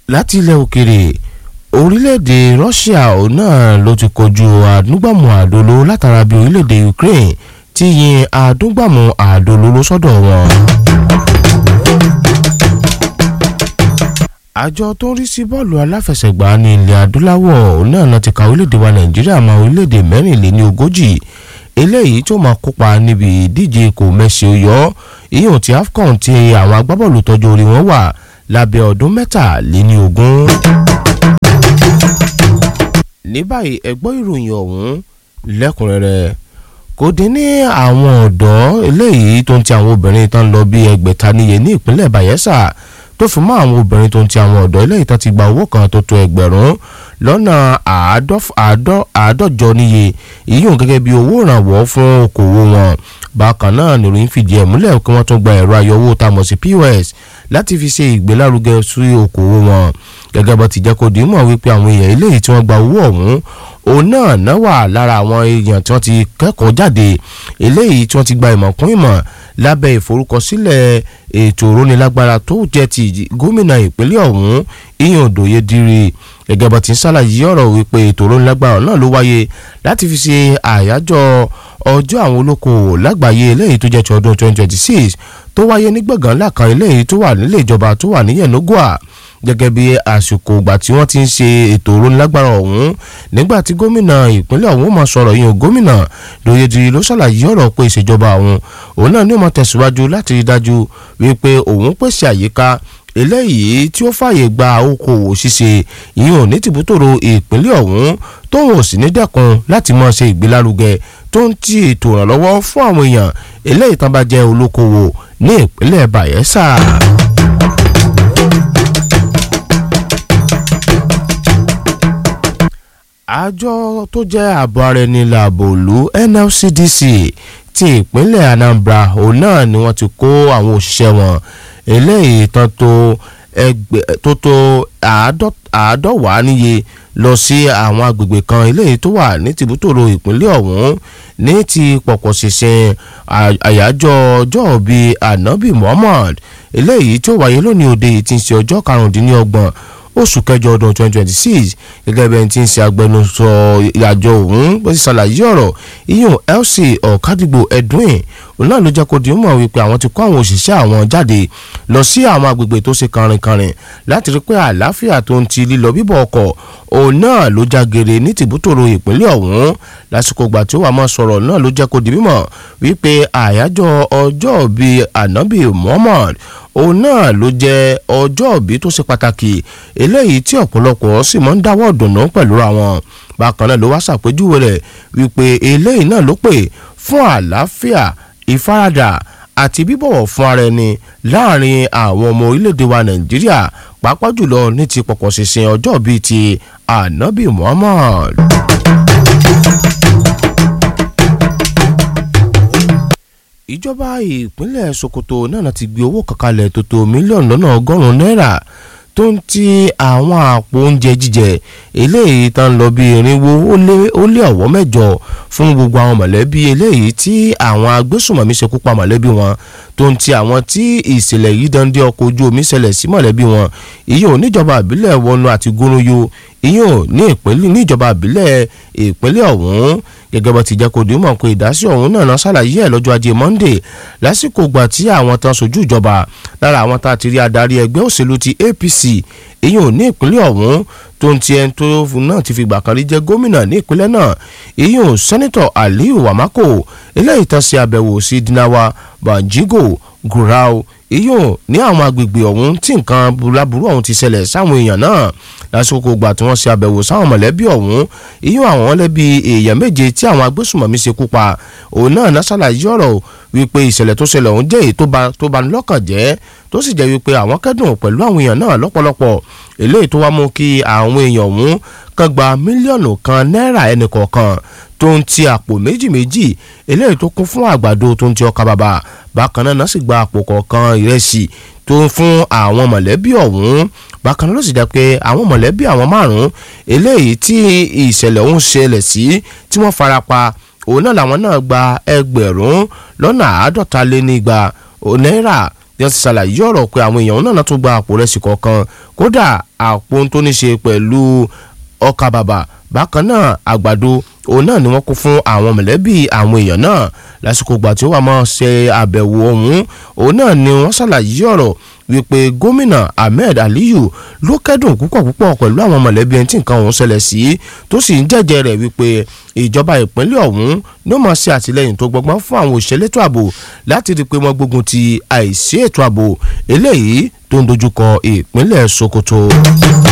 láti ilẹ̀ òkèrè orílẹ̀-èdè Russia òun náà ló ti kojú àdúgbàmù àdóló látara bí orílẹ̀-èdè Ukraine ti yin àdúgbàmù àdóló sọ́dọ̀ wọn. àjọ tó ń rí sí bọ́ọ̀lù aláfẹsẹ̀gbá ní ilẹ̀ adúláwọ̀ òun náà ti ka orílẹ̀-èdè wa Nàìjíríà mọ́ orílẹ̀-èdè mẹ́rìnléní ogójì eléyìí tó máa kópa níbi ìdíje kò mẹ́sì oyọ́ ìyóò ti AFCON ti àwọn agbábọ́ọ̀lù tọ́jú orí wọn wà lábẹ́ ọdún mẹ́tàléní ogún. ní báyìí ẹ gbọ́ ìròyìn ọ̀hún lẹ́kùnrẹ́rẹ́ kò dín ní àwọn ọ̀dọ́ eléyìí tó ń ti àwọn obìnrin tán lọ bí ẹgbẹ̀ta níye ní ìpínlẹ̀ Bayelsa tó fi mọ́ àwọn obìnrin tó ń ti àwọn ọ̀dọ́ eléyìí tán ti gba owó kan tó tó ẹgbẹ̀rún lọ́nà àádọ́jọ níye ìyóò gẹ́gẹ́ bí owó ìrànwọ́ fún okòwò wọn bákan náà nìròyìn fìdí ẹ̀ múlẹ̀ kí wọ́n tún gba ẹ̀rọ ayọ̀wò tá a mọ̀ sí POS láti fi ṣe ìgbélárugẹ sí okòwò wọn gẹ́gẹ́ bó ti jẹ́ kó di mọ̀ wípé àwọn èèyàn eléyìí tí wọ́n gba owó ọ̀hún òun náà náà wà lára àwọn èèyàn tí wọ́n ti kẹ́kọ̀ọ́ jáde eléyìí tí wọ́n ti gba ìmọ̀ kún ìmọ̀ lábẹ́ ìforúkọsílẹ̀ ètò ìrónilágbára tó jẹ́ ti gómìnà ìpínlẹ̀ ọ̀hún ìyẹn òdòye diri gẹ́gẹ́ bó ti ń ṣàlàyé ọ̀rọ̀ wípé ètò ìrónilágbára náà ló wáyé láti fi ṣe àyájọ́ ọjọ́ àwọn olókoòwò lágbàáyé eléyìí tó jẹ́ ti ọdún 2026 tó wáyé ní gbọ̀ngàn ńlá kan eléyìí tó wà nílé ìjọba tó wà ní Yenagoa gẹ́gẹ́ bí àsìkò ìgbà tí wọ́n ti ń ṣe ètò ìrónilágbára ọ̀hún nígbà tí gómìnà ìpínlẹ̀ ọ̀hún máa sọ̀rọ̀ yìí gómìnà lóyèdè ló ṣàlàyé ọ̀rọ̀ pé ìṣèjọba ọ̀hún òun náà ní ó máa tẹ̀síwájú láti rí dájú wípé òun pèsè àyíká eléyìí tí ó fààyè gba okòwò ṣíṣe ìyẹn ò ní tìbútòrò ìpínlẹ̀ ọ̀hún tóun ò sì ní dẹ́kun láti máa ṣe ìgbélárugẹ tó ń ti ètò ìrànlọ́wọ́ fún àwọn èèyàn eléyìí tán bá jẹ́ olókoòwò ní ìpínlẹ̀ Bayelsa. àjọ tó jẹ́ ààbò ara ẹni làbò òlu NLCDC ti ìpínlẹ̀ Anambra òun náà ni wọ́n ti kó àwọn òṣìṣẹ́ wọn eléyìí tán tó ẹgbẹ́ tó tó àádọ́wàá níye lọ sí àwọn agbègbè kan eléyìí tó wà ní tìbútòrò ìpínlẹ̀ ọ̀hún ní ti pọ̀pọ̀ ṣìnṣìn àyájọ́ ọjọ́ bíi Ànábì Muhammad eléyìí tó wáyé lónìí òde yìí ti ń ṣe ọjọ́ karùndínlọ́gbọ̀n oṣù kẹjọ ọdún 2026 gẹ́gẹ́ bí ẹni tí ń ṣe agbẹnusọ àjọ ọ̀hún bó ti ṣàlàyé ọ̀rọ̀ iyùn Elsie ọ̀kadìgbò Edwin òun náà ló jẹ́ kó di mọ̀ wípé àwọn ti kó àwọn òṣìṣẹ́ àwọn jáde lọ sí àwọn agbègbè tó ṣe kànrìnkànrìn láti rí pé àlàáfíà tó ń ti lílọ bíbọ̀ ọkọ̀ òun náà ló jágere ní tìbútòrò ìpínlẹ̀ ọ̀hún lásìkò ìgbà tí ó wà máa sọ̀rọ̀ náà ló jẹ́ kó di mímọ̀ wípé àyájọ́ ọjọ́ bíi ànábì Muhammad òun náà ló jẹ́ ọjọ́ òbí tó ṣe pàtàkì eléyìí tí ọ̀pọ̀lọpọ̀ sì máa ń dáwọ́ dùnú pẹ̀lú àwọn bákan náà ló wá ṣàpèjúwe rẹ̀ wípé eléyìí náà ló pè fún àlàáfíà ìfaradà àti bíbọ̀wọ̀ fún ara ẹni láàrin àwọn ọmọ orílẹ̀-èdè wa Nàìjíríà pàápàá jùlọ ní ti pọ̀pọ̀ ṣinṣin ọjọ́ bíi ti Ànábì Muhammad. ìjọba ìpínlẹ̀ Sokoto náà ti gbé owó kankanlẹ̀ tó tó mílíọ̀nù lọ́nà ọgọ́rùn-ún náírà tó ń ti àwọn àpò oúnjẹ jíjẹ eléyìí tá ń lọ bí irinwó ó lé ọ̀wọ́ mẹ́jọ fún gbogbo àwọn mọ̀lẹ́bí eléyìí tí àwọn agbésùnmọ̀mí ṣekú pa mọ̀lẹ́bí wọn tó ń ti àwọn tí ìṣẹ̀lẹ̀ yìí dandé ọkọ̀ ojú omi ṣẹlẹ̀ sí mọ̀lẹ́bí wọn ìyẹn ò níjọba àbílẹ̀ wọnú àti gúnrúyò ìyẹn ò ní ìpínlẹ̀ níjọba àbílẹ̀ ìpínlẹ̀ ọ̀hún gẹ́gẹ́ bó ti jẹ́ kó dìímọ̀ pé ìdásí ọ̀hún náà ṣàlàyé ẹ̀ lọ́jọ́ ajé Monday lásìkò gbà tí àwọn tán sojú ìjọba lára àwọn tá a ti rí adarí ẹgbẹ́ òṣèlú ti APC ìyẹn ò ní ìpínlẹ̀ ọ̀hún tó ń ti ẹni tó náà ti fi gbà kan rí jẹ́ gómìnà ní ìpínlẹ̀ náà ìyẹn ò sẹ́nitọ̀ Aliyu Wamako eléyìí tán ṣe àbẹ̀wò sí Dinawa Banjigo Gurau ìyẹn ní àwọn agbègbè ọ̀hún tí nǹkan burúkú ọ̀hún ti ṣẹlẹ̀ sáwọn èèyàn náà lásìkò gbà tí wọ́n ṣe àbẹ̀wò sáwọn mọ̀lẹ́bí ọ̀hún ìyún àwọn lẹ́bi èèyàn méje tí àwọn agbésùmọ̀mí ṣekú pa òun náà náà ṣàlàyé ọ̀rọ̀ wípé ìṣẹ̀lẹ̀ tó ṣẹlẹ̀ ọ̀hún jẹ́ èyí tó bà ní lọ́kàn jẹ́ tó sì jẹ́ wípé àwọn kẹ́dùn pẹ̀lú àwọn èèyàn náà lọ́pọ̀lọpọ̀ eléyìí tó wá mú kí àwọn èèyàn ọ̀hún kan gba mílíọ̀nù kan náírà ẹnìkọ̀ọ̀kan tó ń ti àpò méjì méjì eléyìí tó kún fún àgbàdo tó ń ti ọkà bàbà bákan náà sì gba àpò kọ̀ọ̀kan ìrẹsì tó ń fún àwọn mọ̀lẹ́bí ọ̀hún bákan náà ló sì jẹ́ pé àwọn mọ̀lẹ́bí àwọn márùn-ún eléyìí tí ìṣẹ̀lẹ̀ ọ̀hún ṣẹlẹ̀ sí tí wọ́n farapa òun náà làwọn náà gba ẹgbẹ̀rún lọ́nà àádọ́ta lé nígba náírà bí wọ́n ti ṣàlàyé ọ̀rọ̀ pé àwọn èèyàn náà tún gba àpò rẹsì kọ̀ọ̀kan kódà àpò tó ní ṣe pẹ̀lú ọkà bàbà bákan náà àgbàdo òun náà ni wọ́n kó fún àwọn mọ̀lẹ́bí àwọn èèyàn náà lásìkò ìgbà tí ó wà máa ṣe àbẹ̀wò ọ̀hún òun náà ni wọ́n ṣàlàyé ọ̀rọ̀ wípé gómìnà ahmed aliyu ló kẹ́dùn púpọ̀ púpọ̀ pẹ̀lú àwọn mọ̀lẹ́bí ẹni tí nǹkan ọ̀hún ṣẹlẹ̀ sí tó sì ń jẹ́jẹ́ rẹ̀ wípé ìjọba ìpínlẹ̀ ọ̀hún ló máa ṣe àtìlẹ́yìn tó gbọgbọ́n fún àwọn òṣèlétò ààbò láti rí i pé wọ́n gbógun ti àìsí ètò ààbò eléyìí tó ń dojúkọ ìpínlẹ̀ sokoto.